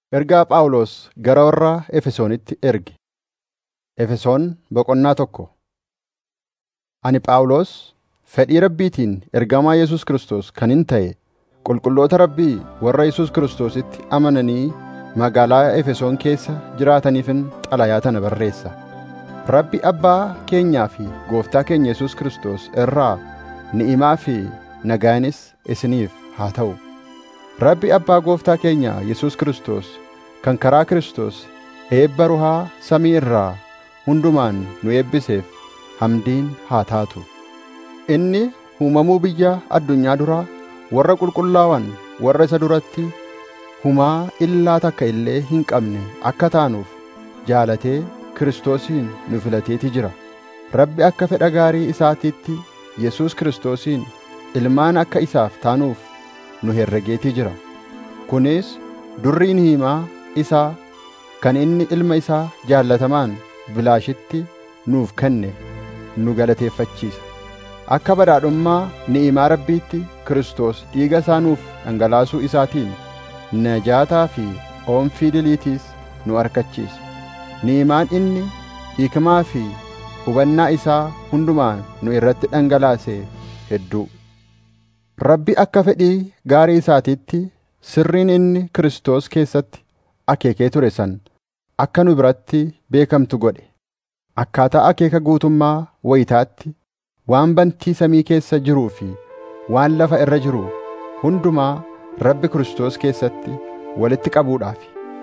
Ergaa Phaawulos gara warra Efesoonitti erge. Efesoon boqonnaa tokko. Ani Phaawulos fedhii Rabbiitiin ergamaa Yesuus Kiristoos kan hin ta'e qulqulloota Rabbii warra Yesuus Kiristoositti amananii magaalaa Efesoon keessa jiraataniifin xalayaa tana barreessa. Rabbi Abbaa keenyaa fi Gooftaa keenya Yesuus Kiristoos irraa ni'imaa fi nagaanis isiniif haa ta'u. Rabbi Abbaa Gooftaa keenya Yesuus Kiristoos kan karaa Kiristoos eebba ruhaa samii irraa hundumaan nu eebbiseef hamdiin haa taatu. Inni uumamuu biyya addunyaa duraa warra qulqullaa'an warra isa duratti humaa illaa takka illee hin qabne akka taanuuf jaalatee Kiristoosiin nu filateeti jira. Rabbi akka fedha gaarii isaatiitti Yesuus Kiristoosiin ilmaan akka isaaf taanuuf nu herregeetii jira. Kunis durriin himaa isaa kan inni ilma isaa jaallatamaan bilaashitti nuuf kenne nu galateeffachiisa. Akka badhaadhummaa ni'imaa Rabbiitti Kiristoos dhiiga isaa nuuf dhangalaasuu isaatiin najaataa fi oomfii diliitiis nu argachiisa. Ni'imaan inni hikmaa fi hubannaa isaa hundumaan nu irratti dhangalaase hedduu. Rabbi akka fedhii gaarii isaatiitti sirriin inni Kiristoos keessatti akeekee ture san akka nu biratti beekamtu godhe. Akkaataa akeeka guutummaa wayitaatti waan bantii samii keessa jiruu fi waan lafa irra jiru hundumaa Rabbi Kiristoos keessatti walitti qabuudhaaf.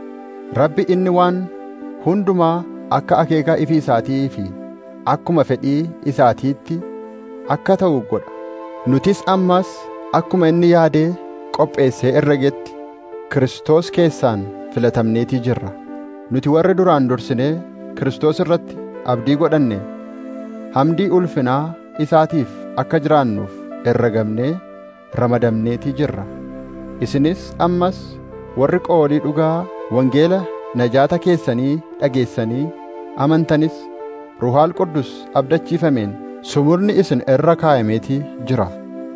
Rabbi inni waan hundumaa akka akeeka ifi isaatii fi akkuma fedhii isaatiitti akka ta'u godha. Nutis ammas akkuma inni yaadee qopheessee herregetti Kiristoos keessaan filatamneetii jirra. Nuti warri duraan dursinee Kiristoos irratti abdii godhanne hamdii ulfinaa isaatiif akka jiraannuuf herregamnee ramadamneetii jirra. Isinis ammas warri qoolii dhugaa wangeela najaata keessanii dhageessanii amantanis Ruhaal Quddus abdachiifameen sumurni isin irra kaayameetii jira.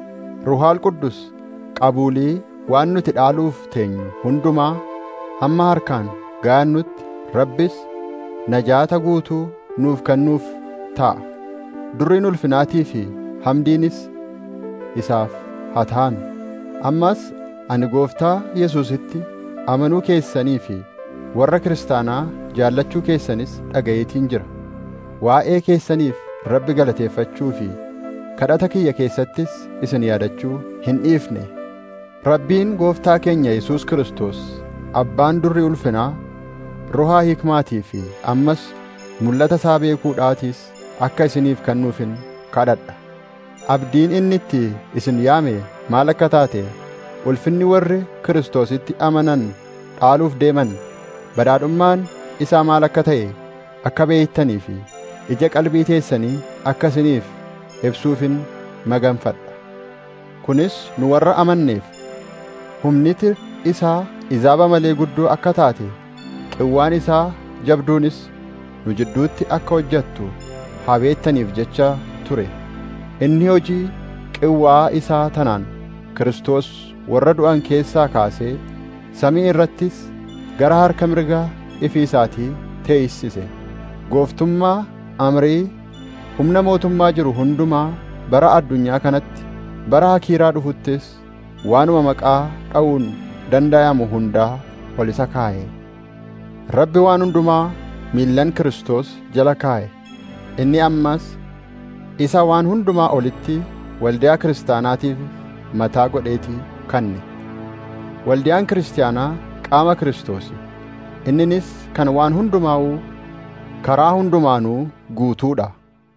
Ruhaal Quddus qabuulii waan nuti dhaaluuf teenyu hundumaa hamma harkaan gaannutti Rabbis najaata guutuu nuuf kennuuf ta'a. Durriin ulfinaatii fi hamdiinis isaaf haa ta'an. Ammas ani gooftaa Yesuusitti amanuu keessanii fi warra kiristaanaa jaallachuu keessanis dhagayeetiin jira. Waa'ee keessaniif Rabbi galateeffachuu fi kadhata kiyya keessattis isin yaadachuu hin dhiifne. Rabbiin gooftaa keenya Yesuus Kiristoos abbaan durri ulfinaa ruhaa hikmaatii fi ammas mul'ata isaa beekuudhaatiis akka isiniif kennuufin kadhadha. Abdiin inni itti isin yaame maal akka taate ulfinni warri Kiristoositti amanan dhaaluuf deeman badhaadhummaan isaa maal akka ta'e akka beektanii fi ija qalbii teessanii akka isiniif ibsuufin maganfadha. Kunis nu warra amanneef humniti isaa izaaba malee guddoo akka taate qawwaan isaa jabduunis nu jidduutti akka hojjettu haa beektaniif jecha ture. Inni hojii qawwaa isaa tanaan Kiristoos warra du'an keessaa kaasee samii irrattis gara harka mirgaa ifi isaatii teessise. Gooftummaa amrii humna mootummaa jiru hundumaa bara addunyaa kanatti bara hakiiraa dhufuttis waanuma maqaa dha'uun dandayamu hundaa ol isa kaa'e. Rabbi waan hundumaa miillan Kiristoos jala kaa'e. Inni ammas isa waan hundumaa olitti waldiyaa kiristaanaatiif mataa godheetii kanne. Waldiyaan kiristaanaa qaama Kiristoosi. Inninis kan waan hundumaa'uu karaa hundumaanuu guutuudha.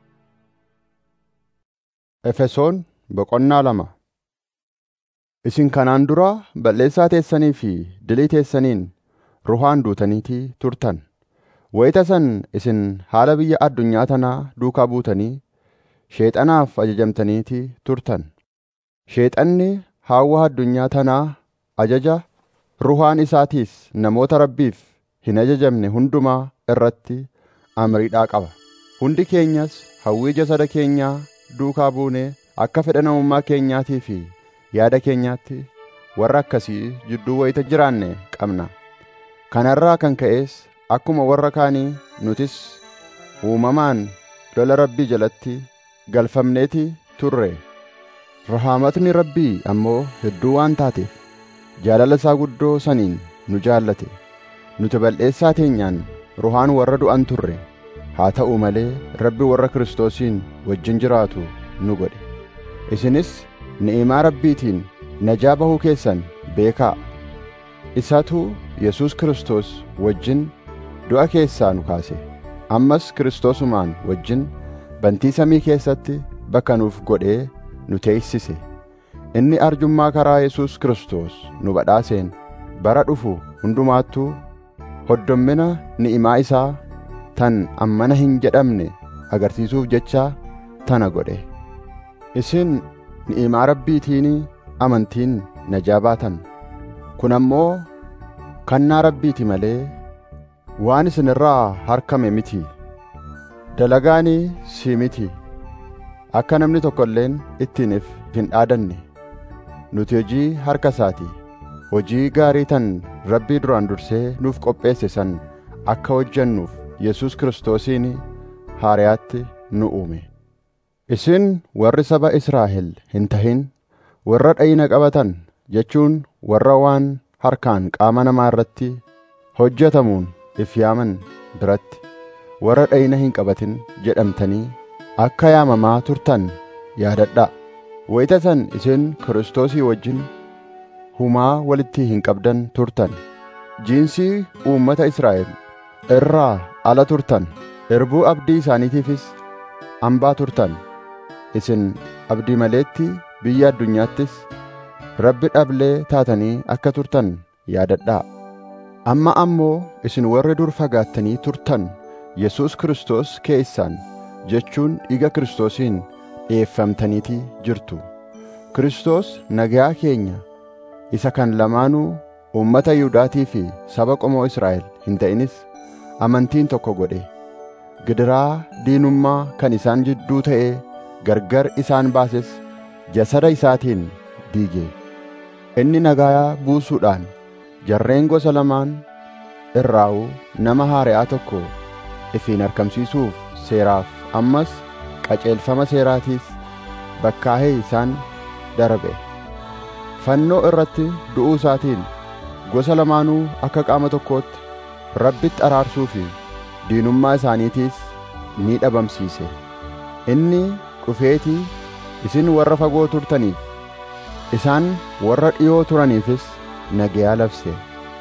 Efesoon boqonnaa lama Isin kanaan dura balleessaa teessanii fi dilii teessaniin ruhaan duutaniitii turtan. Wayita san isin haala biyya addunyaa tanaa duukaa buutanii sheexanaaf ajajamtaniitii turtan. Sheexanni haawwa addunyaa tanaa ajaja ruhaan isaatiis namoota Rabbiif hin ajajamne hundumaa irratti amriidhaa qaba. Hundi keenyas hawwii jasada keenyaa duukaa buunee akka fedha namummaa keenyaatii fi yaada keenyaatti warra akkasii jidduu wayita jiraanne qabna. kanarraa kan ka'es akkuma warra kaanii nutis uumamaan lola rabbii jalatti galfamneeti turre rahaamatni rabbii ammoo hedduu waan taateef jaalala isaa guddoo saniin nu jaallate nuti bal'eessaa teenyaan ruhaan warra du'an turre haa ta'u malee rabbi warra kiristoosiin wajjin jiraatu nu godhe isinis ni'imaa rabbiitiin najaa bahuu keessan beekaa isatu yesus kiristoos wajjin du'a keessaa nu kaase ammas kiristoosumaan wajjin bantii samii keessatti bakka nuuf godhee nu teessise inni arjummaa karaa yesus kiristoos nu badhaaseen bara dhufu hundumaattuu hoddommina ni'imaa isaa tan ammana hin jedhamne agarsiisuuf jecha tana godhe isin ni'imaa rabbiitiin amantiin najaa baatan kun ammoo kannaa rabbiiti malee waan isin irraa harkame miti dalagaanii si miti akka namni tokko illeen ittiinif hin dhaadanne nuti hojii harka isaati hojii gaarii tan rabbii duraan dursee nuuf qopheesse san akka hojjennuuf yesus kiristoosiin haariyaatti nu uume isin warri saba israa'el hin tahin warra dhayina qabatan jechuun warra waan harkaan qaama namaa irratti hojjetamuun if yaaman biratti warra dhayina hin qabatin jedhamtanii akka yaamamaa turtan yaadadhaa wayita san isin kiristoosii wajjin humaa walitti hin qabdan turtan jiinsii uummata israa'el irraa ala turtan irbuu abdii isaaniitiifis hambaa turtan isin abdii maleetti biyya addunyaattis rabbi dhablee taatanii akka turtan yaadadhaa amma ammoo isin warri dur fagaattanii turtan yesus kiristoos keessaan jechuun dhiiga kiristoosiin dhi'eeffamtaniiti jirtu kiristoos nagaa keenya isa kan lamaanuu uummata yihuudaatii fi saba qomoo israa'el hin ta'inis amantiin tokko godhe gidiraa diinummaa kan isaan jidduu ta'ee gargar isaan baases jasada isaatiin diige inni nagaa buusuudhaan jarreen gosa lamaan irraa'u nama haari'aa tokko ifiin argamsiisuuf seeraaf ammas qaceelfama seeraatiis bakkaahee isaan darbe fannoo irratti du'uu isaatiin gosa lamaanuu akka qaama tokkootti rabbitti araarsuu fi diinummaa isaaniitiis ni dhabamsiise inni dhufeetii isin warra fagoo turtaniif isaan warra dhi'oo turaniifis nagayaa labse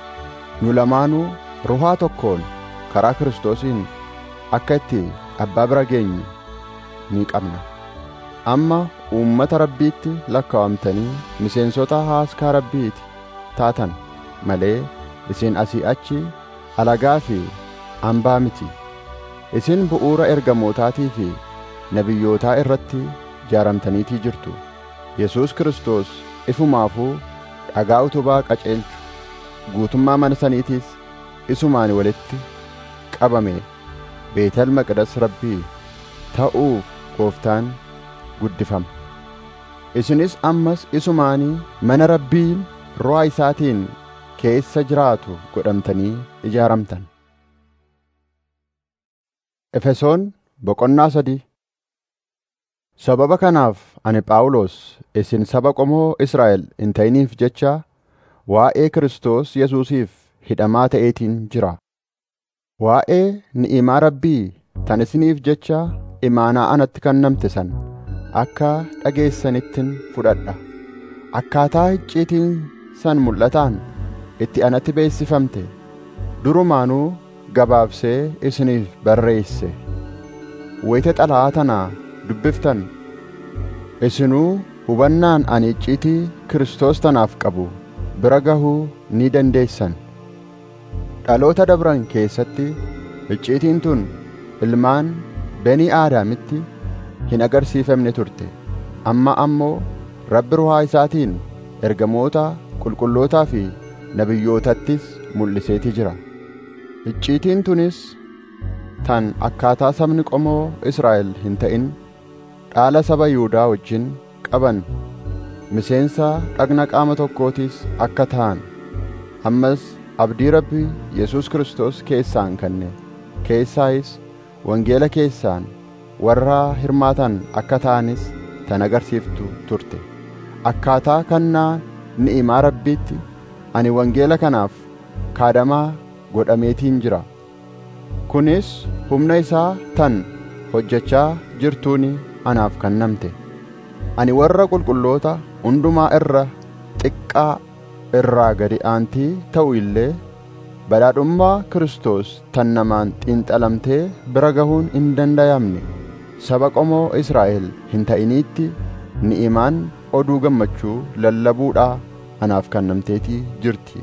nu lamaanuu ruhaa tokkoon karaa kiristoosiin akka itti abbaa bira geenyu ni qabna amma uummata rabbiitti lakkaawamtanii miseensota haaskaa rabbiiti taatan malee isin asii achi alagaa fi hambaa miti isin bu'uura ergamootaatii fi nabiyyootaa irratti jaaramtaniitii jirtu yesus kiristoos ifumaafuu dhagaa utubaa qaceelchu guutummaa mana saniitiis isumaan walitti qabame beetal maqdas rabbii ta'uuf gooftaan guddifama isinis ammas isumaanii mana rabbiin ruhaa isaatiin keessa jiraatu godhamtanii ijaaramtan efesoon boqonnaa sadii sababa kanaaf ani phaawulos isin saba qomoo israa'el hin ta'iniif jecha waa'ee kiristoos yesuusiif hidhamaa ta'eetiin jira waa'ee ni'imaa rabbii tan isiniif jecha imaanaa anatti kennamte san akka dhageessanittin fudhadha akkaataa icciitiin san mul'ataan itti anatti beeksifamte durumaanuu gabaabsee isiniif barreesse wayita xalayaa tanaa dubbiftan isinuu hubannaan ani icciitii kiristoos tanaaf qabu bira gahuu ni dandeessan dhaloota dabran keessatti icciitiin tun ilmaan benii aadaamitti hin agarsiifamne turte amma ammoo rabbi ruhaa isaatiin ergamoota qulqullootaa fi nabiyyootattis mul'iseeti jira icciitiin tunis tan akkaataa sabni qomoo israa'el hin ta'in dhaala saba yihuudaa wajjin qaban miseensa dhagna qaama tokkootis akka ta'an ammas abdii rabbii yesus kristos keessaan kanne keessaayis wangeela keessaan warra hirmaatan akka ta'anis tan agarsiiftu turte akkaataa kannaa ni'imaa rabbiitti ani wangeela kanaaf kaadamaa godhameetiin jira kunis humna isaa tan hojjechaa jirtuuni anaaf kennamte ani warra qulqulloota hundumaa irra xiqqaa irraa gadi aantii ta'u illee badhaadhummaa Kiristoos tan namaan xiinxalamtee bira gahuun hin danda'amne saba qomoo Israa'el hin ta'iniitti ni'imaan oduu gammachuu lallabuudhaa anaaf kennamteetii jirti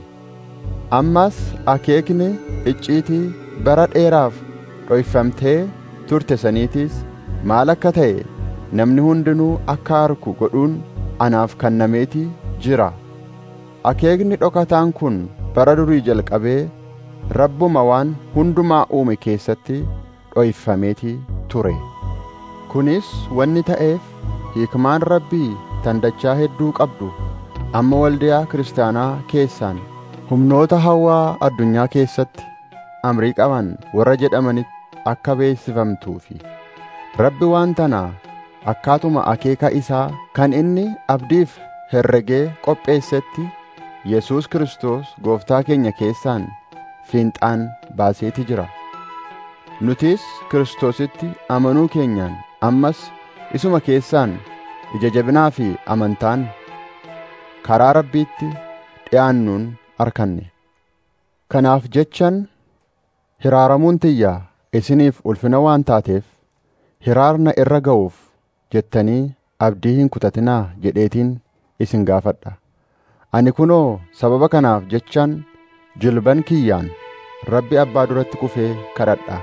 ammas akeekni icciitii bara dheeraaf dhoyfamtee turte saniitiis maal akka ta'e namni hundinuu akka arku godhuun anaaf kennameetii jira akeekni dhokataan kun bara durii jalqabee rabbuma waan hundumaa uume keessatti dhoyfameetii ture kunis wanni ta'eef hiikmaan rabbii tandachaa hedduu qabdu amma waldiyaa kiristaanaa keessaan humnoota hawaa addunyaa keessatti amrii qaban warra jedhamanitti akka beeksifamtuu fi rabbi waan tanaa akkaatuma akeeka isaa kan inni abdiif herregee qopheessetti yesus kristos gooftaa keenya keessaan fiinxaan baaseeti jira nutis kiristoositti amanuu keenyaan ammas isuma keessaan ija jabinaa fi amantaan karaa rabbiitti dhi'aannuun arkanne kanaaf jechan hiraaramuun tiyya isiniif ulfina waan taateef hiraarna irra ga'uuf jettanii abdii hin kutatinaa jedheetiin isin gaafadha ani kunoo sababa kanaaf jechaan jilban kiyyaan rabbi abbaa duratti kufee kadhadha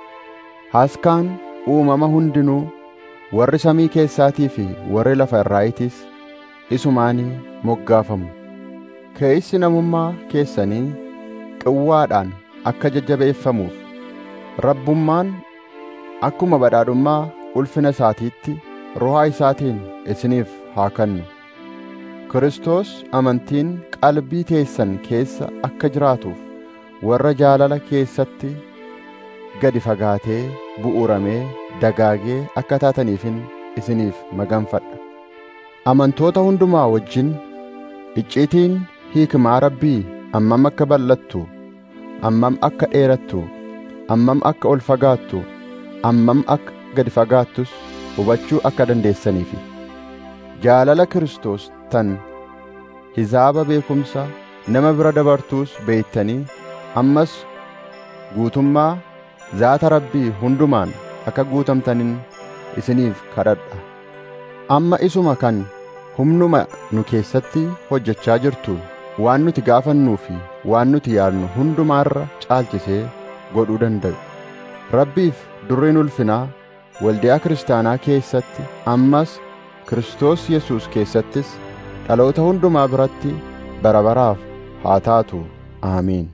haaskaan uumama hundinuu warri samii keessaatii fi warri lafa irraayitis isumaanii moggaafamu keeysi namummaa keessanii qawwaadhaan akka jajjabeeffamuuf rabbummaan akkuma badhaadhummaa ulfina isaatiitti ruhaa isaatiin isiniif haa kennu Kiristoos amantiin qalbii teessan keessa akka jiraatuuf warra jaalala keessatti gadi fagaatee bu'uuramee dagaagee akka taataniifin isiniif maganfadha amantoota hundumaa wajjin icciitiin hiikmaa rabbii ammam akka bal'attu ammam akka dheerattu ammam akka ol fagaattu ammam akka gadi fagaattus hubachuu akka dandeessaniifi jaalala Kiristoos tan hizaaba beekumsa nama bira dabartuus beektanii ammas guutummaa zaata rabbii hundumaan akka guutamtanin isiniif kadhadha amma isuma kan humnuma nu keessatti hojjechaa jirtu waan nuti gaafannuu fi waan nuti yaadnu hundumaarra caalchisee godhuu danda'u rabbiif durriin ulfinaa waldiyaa kiristaanaa keessatti ammas Kiristoos Yesuus keessattis dhaloota hundumaa biratti bara baraaf haa taatu aamiin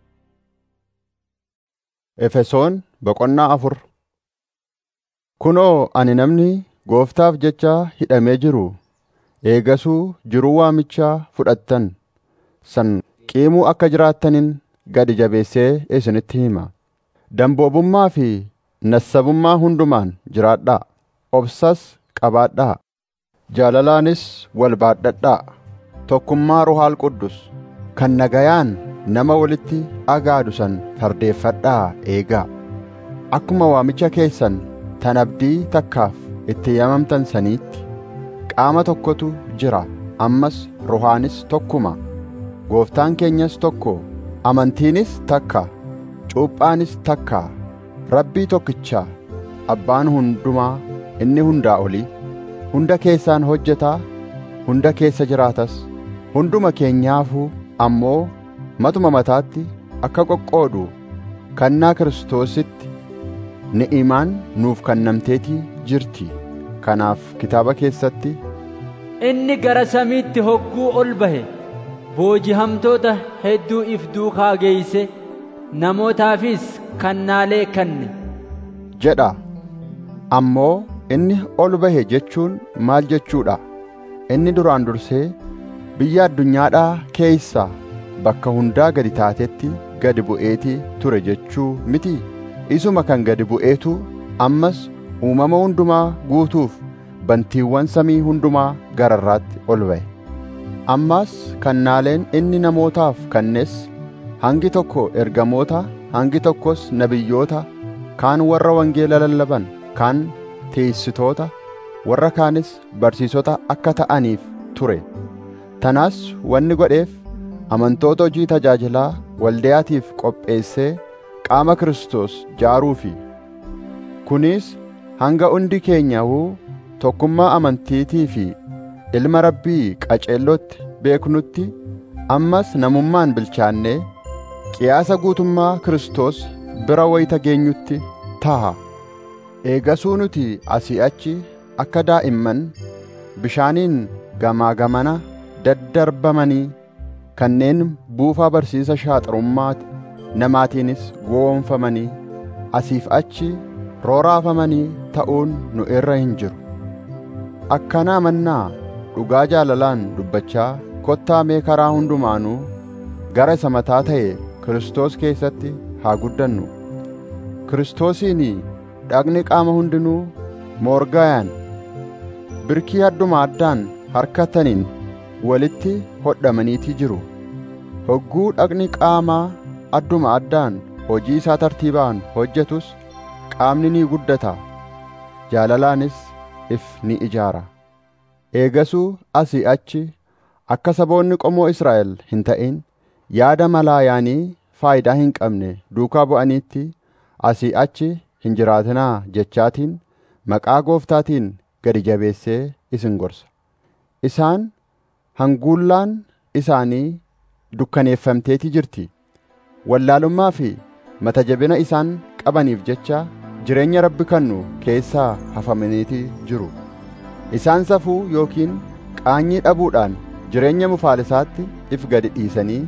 Efesoon boqonnaa afur Kunoo ani namni gooftaaf jecha hidhamee jiru eegasuu jiruu waamichaa fudhattan san qiimuu akka jiraattanin gadi jabeessee isinitti hima damboobummaa fi nassabummaa hundumaan jiraadhaa obsas qabaadhaa jaalalaanis wal baadhadhaa tokkummaa ruhaal quddus kan nagayaan nama walitti agaadu san fardeeffadhaa eegaa akkuma waamicha keessan tan abdii takkaaf itti yaamamtan saniitti qaama tokkotu jira ammas ruhaanis tokkuma gooftaan keenyas tokko amantiinis takka cuuphaanis takka rabbii tokkicha abbaan hundumaa inni hundaa olii hunda keessaan hojjetaa hunda keessa jiraatas hunduma keenyaafuu ammoo matuma mataatti akka qoqqoodu kannaa kiristoositti ni'imaan nuuf kennamteetii jirti kanaaf kitaaba keessatti inni gara samiitti hogguu ol bahe boojihamtoota hedduu if duukaa geeyse namootaafis kannaalee kenne jedha ammoo inni ol bahe jechuun maal jechuudha inni duraan dursee biyya addunyaadhaa keeysaa bakka hundaa gadi taatetti gadi bu'eetii ture jechuu miti isuma kan gadi bu'eetu ammas uumama hundumaa guutuuf bantiiwwan samii hundumaa gararraatti ol ba'e ammas kannaaleen inni namootaaf kennes hangi tokko ergamoota hangi tokkos nabiyyoota kaan warra wangeela lallaban kaan teessitoota warra kaanis barsiisota akka ta'aniif ture tanaas wanni godheef amantoota hojii tajaajilaa waldayaatiif qopheessee qaama Kiristoos jaaruufi kunis hanga hundi keenyawuu tokkummaa amantiitii fi ilma rabbii qaceellootti beeknutti ammas namummaan bilchaannee qiyaasa guutummaa Kiristoos bira wayita geenyutti taha eegasuu nuti asii achi akka daa'imman bishaaniin gamaa gamana daddarbamanii kanneen buufaa barsiisa shaaxarummaa namaatiinis gowwoomfamanii asiif achi rooraafamanii ta'uun nu irra hin jiru akkana amannaa dhugaa jaalalaan dubbachaa kottaa mee karaa hundumaanuu gara isa mataa ta'e Kiristoos keessatti haa guddannu Kiristoosiin dhagni qaama hundinuu moorgaayaan birkii adduma addaan harkataniin walitti hodhamaniitii jiru hogguu dhagni qaamaa adduma addaan hojii isaa tartiibaan hojjetus qaamni ni guddata jaalalaanis if ni ijaara eegasuu asii achi akka saboonni qomoo Israa'el hin ta'in yaada malaayaanii faayidaa hin qabne duukaa bu'aniitti asii achi hin jiraatinaa jechaatiin maqaa gooftaatiin gadi jabeessee isin gorsa isaan hanguullaan isaanii dukkaneeffamteetii jirti wallaalummaa fi mata jabina isaan qabaniif jecha jireenya rabbi kannu keessaa hafamaniitii jiru isaan safuu yookiin qaanyii dhabuudhaan jireenya mufaalisaatti if gadi dhiisanii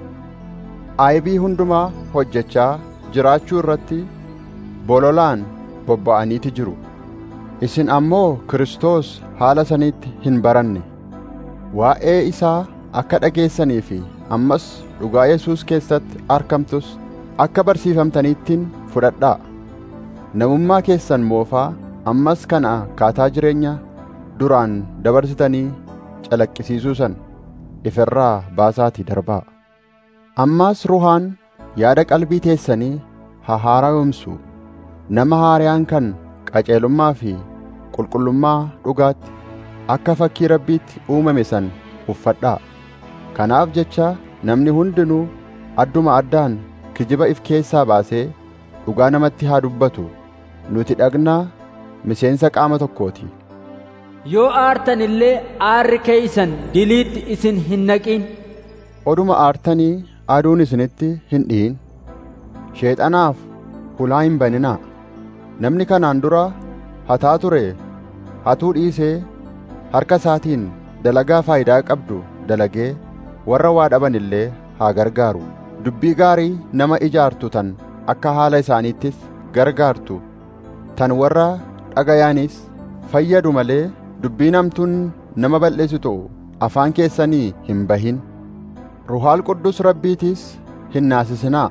aayibii hundumaa hojjechaa jiraachuu irratti bololaan bobba'aniiti jiru isin ammoo Kiristoos haala saniitti hin baranne waa'ee isaa akka dhageessanii fi ammas dhugaa Yesuus keessatti argamtus akka barsiifamtaniittiin fudhadhaa namummaa keessan moofaa ammas kana akkaataa jireenya duraan dabarsitanii calaqqisiisuu san ifirraa baasaatii darbaa ammaas ruhaan yaada qalbii teessanii haa haara'umsu nama haariyaan kan qaceelummaa fi qulqullummaa dhugaatti akka fakkii rabbiitti uumame san uffadhaa kanaaf jecha namni hundinuu adduma addaan kijiba if keessaa baasee dhugaa namatti haa dubbatu nuti dhagnaa miseensa qaama tokkooti yoo aartan illee aarri keeysan diliitti isin hin naqin oduma aartanii aduun isinitti hin dhi'in sheexanaaf hulaa hin baninaa namni kanaan dura hataa ture hatuu dhiisee harka isaatiin dalagaa faayidaa qabdu dalagee warra waa dhaban illee haa gargaaru dubbii gaarii nama ijaartu tan akka haala isaaniittis gargaartu tan warra dhagayaanis fayyadu malee dubbiin hamtuun nama balleessitu afaan keessanii hin bahin ruhaal quddus rabbiitiis hin naasisinaa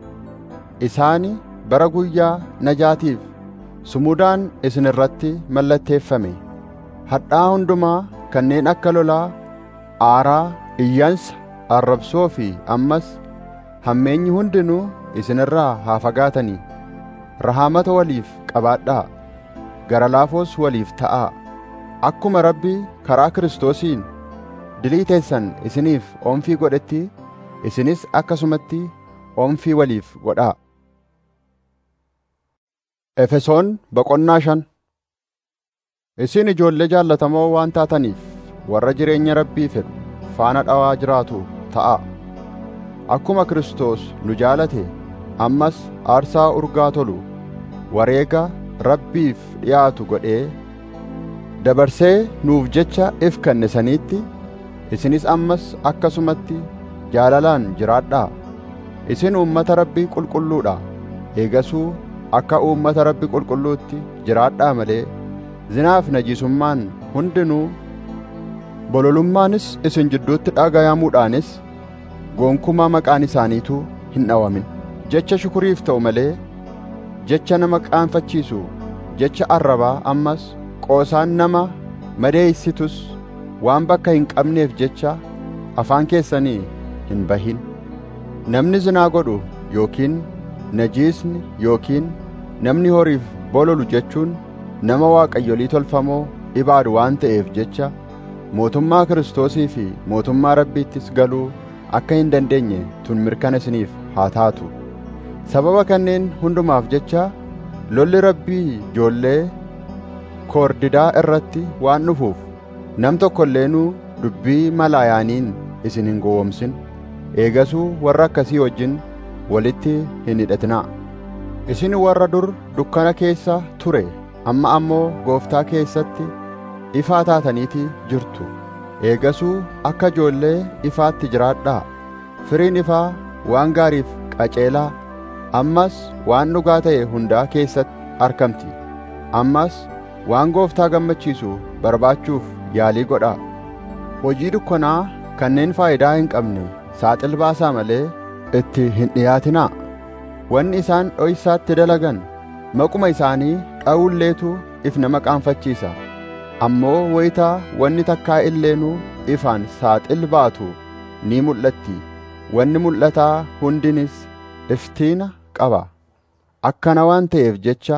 isaani bara guyyaa najaatiif sumudaan isin irratti mallatteeffame hadhaa hundumaa kanneen akka lolaa aaraa iyyansa arrabsoo fi ammas hammeenyi hundinuu isin irraa haa fagaatanii rahaamata waliif qabaadhaa gara laafoos waliif ta'aa akkuma rabbi karaa kiristoosiin dilii teessan isiniif oomfii godhetti isinis akkasumatti oomfii waliif godhaa Efesoon boqonnaa shan Isin ijoollee jaallatamoo waan taataniif warra jireenya rabbii fedhu faana dhawaa jiraatu ta'a. Akkuma Kiristoos nu jaalate ammas aarsaa urgaa tolu wareega rabbiif dhiyaatu godhee dabarsee nuuf jecha if kenne saniitti isinis ammas akkasumatti jaalalaan jiraadhaa. Isin uummata rabbii qulqulluudha. Eegasuu akka uummata rabbi qulqulluutti jiraadhaa malee zinaaf najisummaan hundinuu bololummaanis isin jidduutti dhagayamuudhaanis gonkumaa maqaan isaaniituu hin dhawamin jecha shukuriif ta'u malee jecha nama qaanfachiisu jecha arrabaa ammas qoosaan nama madeeysitus waan bakka hin qabneef jecha afaan keessanii hin bahin namni zinaa godhu yookiin najiisni yookiin namni horiif bololu jechuun nama waaqayyolii tolfamoo ibaadu waan ta'eef jecha mootummaa kiristoosii fi mootummaa rabbiittis galuu akka hin dandeenye tun mirkana isiniif haa taatu sababa kanneen hundumaaf jecha lolli rabbii ijoollee koordidaa irratti waan dhufuuf nam tokko illeenuu dubbii malaayaaniin isin hin gowwomsin eegasuu warra akkasii wajjin walitti hin hidhatinaa isin warra dur dukkana keessa ture amma ammoo gooftaa keessatti ifaa taataniiti jirtu eegasuu akka ijoollee ifaatti jiraadhaa firiin ifaa waan gaariif qaceelaa ammas waan dhugaa ta'e hundaa keessatti argamti ammas waan gooftaa gammachiisu barbaachuuf yaalii godhaa hojii dukkanaa kanneen faayidaa hin qabne saaxil baasaa malee itti hin dhiyaatinaa wanni isaan dhoysaatti dalagan maquma isaanii dha'ulleetu if nama qaanfachiisa ammoo wayitaa wanni takkaa illeenuu ifaan saaxil baatu ni mul'atti wanni mul'ataa hundinis iftiina qaba akkana waan ta'eef jecha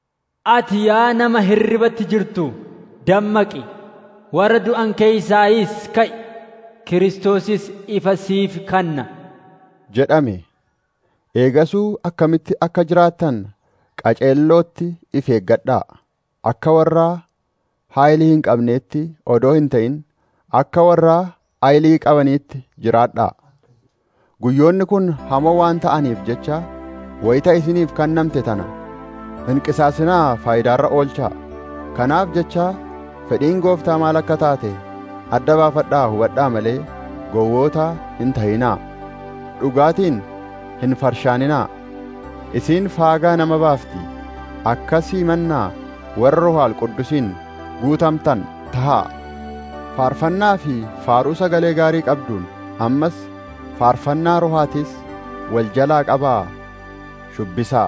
Ati yaa nama hirribatti jirtu dammaqi warra du'an keeysaayis ka'i Kiristoosis ifa siif kanna jedhame eegasuu akkamitti akka jiraattan qaceellootti if eeggadhaa akka warraa haayilii hin qabneetti odoo hin ta'in akka warraa haayilii qabaniitti jiraadhaa guyyoonni kun hamoo waan ta'aniif jecha wayita isiniif kennamte tana hin qisaasinaa faayidaarra oolchaa kanaaf jecha fedhiin gooftaa maal akka taate adda baafadhaa hubadhaa malee gowwoota hin ta'inaa dhugaatiin hin farshaaninaa isiin faagaa nama baafti akkasii mannaa warra ruhaal quddusiin guutamtan tahaa faarfannaa fi faaruu sagalee gaarii qabduun ammas faarfannaa ruhaatis wal jalaa qabaa shubbisaa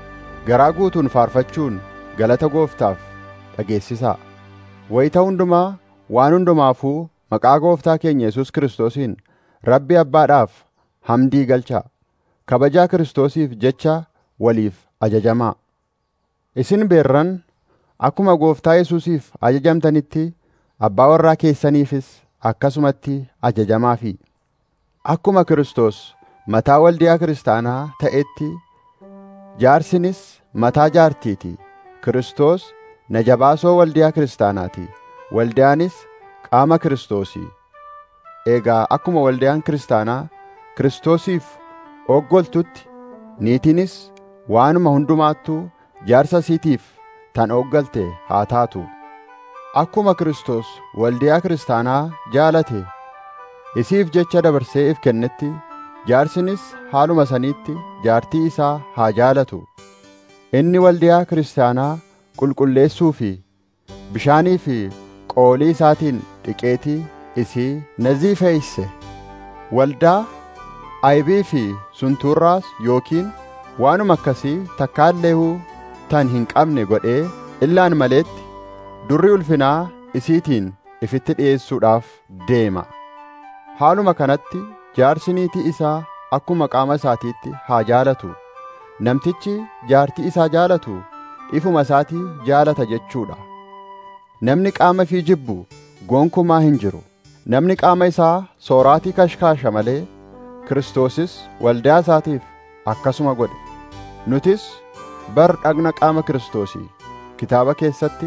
garaa guutuun faarfachuun galata gooftaaf dhageessisaa wayita hundumaa waan hundumaafuu maqaa gooftaa keenya Yesuus Kiristoosiin Rabbi Abbaadhaaf hamdii galchaa kabajaa Kiristoosiif jecha waliif ajajamaa isin beerran akkuma gooftaa Yesuusiif ajajamtanitti abbaa warraa keessaniifis akkasumatti ajajamaafi akkuma Kiristoos mataa waldiyaa kiristaanaa ta'etti jaarsinis mataa jaartiiti Kiristoos najabaasoo waldiyaa kiristaanaati waldiyaanis qaama Kiristoosii eegaa akkuma waldiyaan kiristaanaa Kiristoosiif oggoltutti niitiinis waanuma hundumaattuu jaarsa isiitiif tan oggalte haa taatu akkuma Kiristoos waldiyaa kiristaanaa jaalate isiif jecha dabarsee if kennetti jaarsinis haaluma saniitti jaartii isaa haa jaalatu inni waldiyaa kiristaanaa qulqulleessuu fi bishaanii fi qoolii isaatiin dhiqeetii isii naziifeeyse waldaa aybii fi suntuurraas yookiin waanuma akkasii takkaalleehuu tan hin qabne godhee illaan maleetti durri ulfinaa isiitiin ifitti dhi'eessuudhaaf deema haaluma kanatti jaarsi niitii isaa akkuma qaama isaatiitti haa jaalatu namtichi jaartii isaa jaalatu ifuma isaatii jaalata jechuudha namni qaama fi jibbu gonkumaa hin jiru namni qaama isaa sooraatii kashkaasha malee kiristoosis waldaa isaatiif akkasuma godhe nutis bar dhagna qaama kiristoosii kitaaba keessatti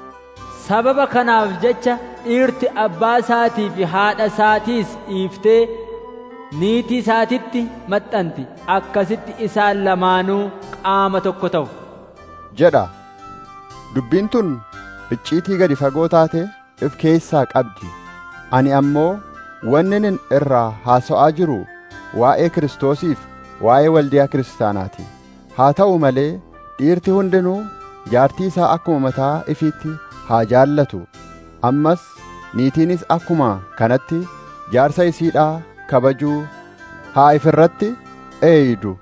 sababa kanaaf jecha dhiirti abbaa isaatii fi haadha isaatiis dhiiftee niitii isaatitti maxxanti akkasitti isaan lamaanuu qaama tokko ta'u jedha dubbiin tun icciitii gadi fagoo taate if keessaa qabdi ani ammoo wannin irraa haasa'aa jiru waa'ee kiristoosiif waa'ee waldiyaa kiristaanaati haa ta'u malee dhiirti hundinuu jaartii isaa akkuma mataa ifiitti haa jaallatu ammas niitiinis akkuma kanatti jaarsa isiidhaa kabajuu haa ifirratti eeydu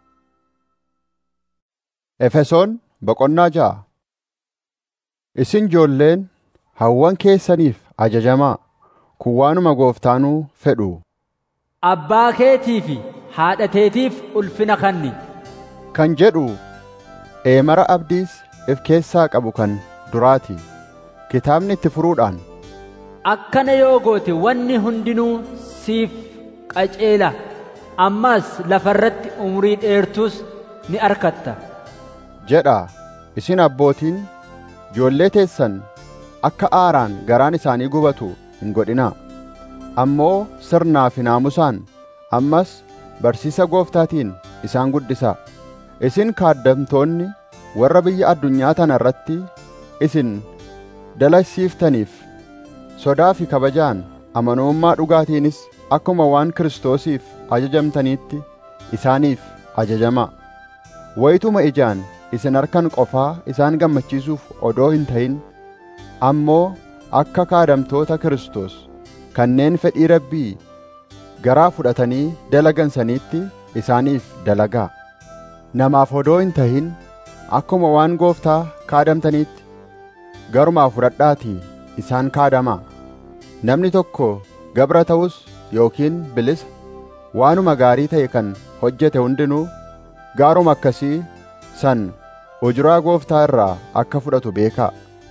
efesoon boqonnaa ja'a isin joolleen hawwan keessaniif ajajamaa kun waanuma gooftaanuu fedhu abbaa keetii fi haadha teetiif ulfina kanni kan jedhu eemara abdiis if keessaa qabu kan duraati kitaabni itti furuudhaan akkana yoo goote wanni hundinuu siif qaceela ammas lafarratti umrii dheertus ni argatta jedha isin abbootiin joollee teessan akka aaraan garaan isaanii gubatu hin godhinaa ammoo sirnaa fi naamusaan ammas barsiisa gooftaatiin isaan guddisaa isin kaaddamtoonni warra biyya addunyaa tana irratti isin dalasiiftaniif sodaa fi kabajaan amanamummaa dhugaatiinis akkuma waan Kiristoosiif ajajamtaniitti isaaniif ajajamaa wayituma ijaan isin harkan qofaa isaan gammachiisuuf odoo hin ta'in ammoo akka kaadamtoota Kiristoos kanneen fedhii rabbii garaa fudhatanii dalagansaniitti isaaniif dalagaa namaaf odoo hin ta'in akkuma waan gooftaa kaadamtaniitti garumaa fudhadhaatii isaan kaadamaa namni tokko gabra ta'us yookiin bilisa waanuma gaarii ta'e kan hojjete hundinuu gaaruma akkasii san ujuraa gooftaa irraa akka fudhatu beekaa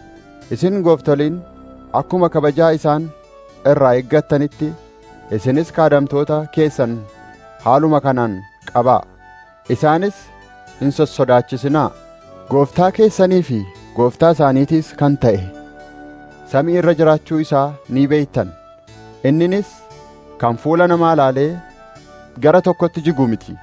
isin gooftoliin akkuma kabajaa isaan irraa eeggattanitti isinis kaadamtoota keessan haaluma kanaan qabaa isaanis hin sossodaachisinaa gooftaa keessanii fi gooftaa isaaniitiis kan ta'e samii irra jiraachuu isaa ni beeytan inninis kan fuula namaa laalee gara tokkotti jigu miti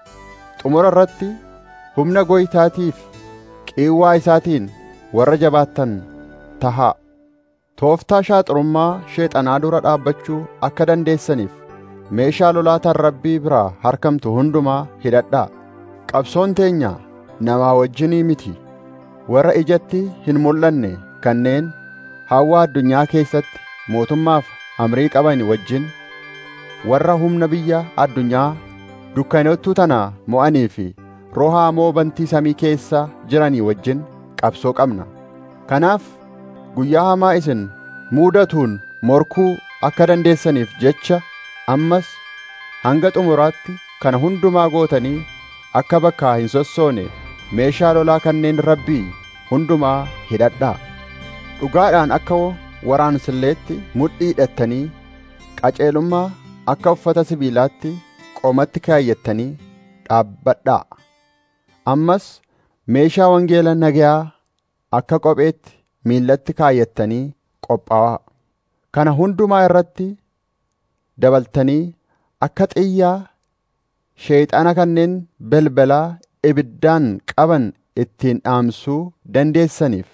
xumura irratti humna gooytaatiif qiiwwaa isaatiin warra jabaattan tahaa tooftaa shaaxurummaa sheexanaa dura dhaabbachuu akka dandeessaniif meeshaa lolaataan rabbii biraa harkamtu hundumaa hidhadhaa qabsoon teenya namaa wajjinii miti warra ijatti hin mul'anne kanneen hawwa addunyaa keessatti mootummaaf amrii qaban wajjin warra humna biyya addunyaa dukkanottuu tana mo'anii fi roha hamoo bantii samii keessa jiranii wajjin qabsoo qabna kanaaf guyyaa hamaa isin muudatuun morkuu akka dandeessaniif jecha ammas hanga xumuraatti kana hundumaa gootanii akka bakkaa hin sossoone meeshaa lolaa kanneen rabbii hundumaa hidhadhaa dhugaadhaan akka waraansilleetti mudhii hidhattanii qaceelummaa akka uffata sibiilaatti qomatti kaayyattanii dhaabbadhaa ammas meeshaa wangeela nagayaa akka kopheetti miillatti kaayyattanii qophaa'aa kana hundumaa irratti dabaltanii akka xiyyaa sheeyxana kanneen belbalaa ibiddaan qaban ittiin dhaamsuu dandeessaniif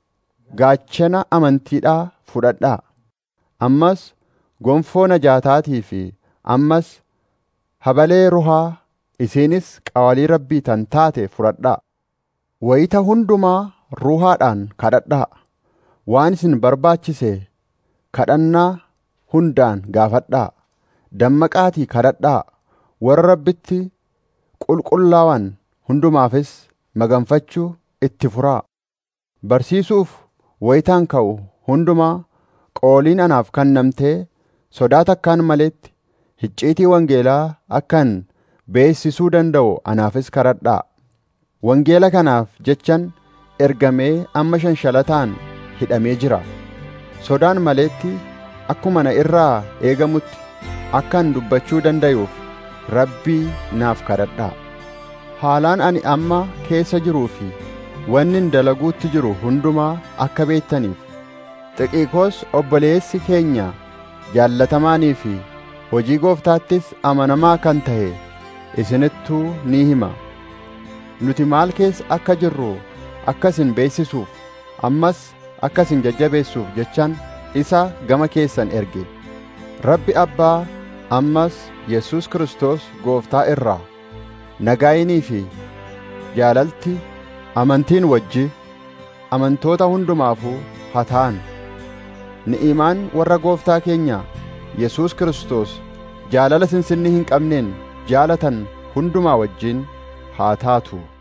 gaachana amantiidhaa fudhadhaa ammas gonfoo najaataatii fi ammas habalee ruhaa isiinis qawalii rabbii tan taate fudhadhaa wayita hundumaa ruhaadhaan kadhadhaa waan isin barbaachise kadhannaa hundaan gaafadhaa dammaqaatii kadhadhaa warra rabbitti qulqullaawan hundumaafis maganfachuu itti furaa barsiisuuf wayitaan ka'u hundumaa qooliin anaaf kennamtee sodaa takkaan maletti icciitii wangeelaa akkan beessisuu danda'u anaafis kadhadhaa wangeela kanaaf jechan ergamee amma shanshalataan hidhamee jira sodaan maletti akkuma na irraa eegamutti akkan dubbachuu danda'uuf rabbii naaf kadhadhaa haalaan ani amma keessa jiruu fi wannin dalaguutti jiru hundumaa akka beektaniif xiqiikoos obboleessi keenya jaallatamaanii fi hojii gooftaattis amanamaa kan ta'e isinittuu ni hima nuti maal keessa akka jirru akka isin beeksisuuf ammas akka isin jajjabeessuuf jechaan isa gama keessan erge rabbi abbaa ammas yesus kristos gooftaa irraa nagaayinii fi jaalalti amantiin wajji amantoota hundumaafuu haa ta'an ni'imaan warra gooftaa keenya yesus kristos jaalala sinsinni hin qabneen jaalatan hundumaa wajjin haa taatu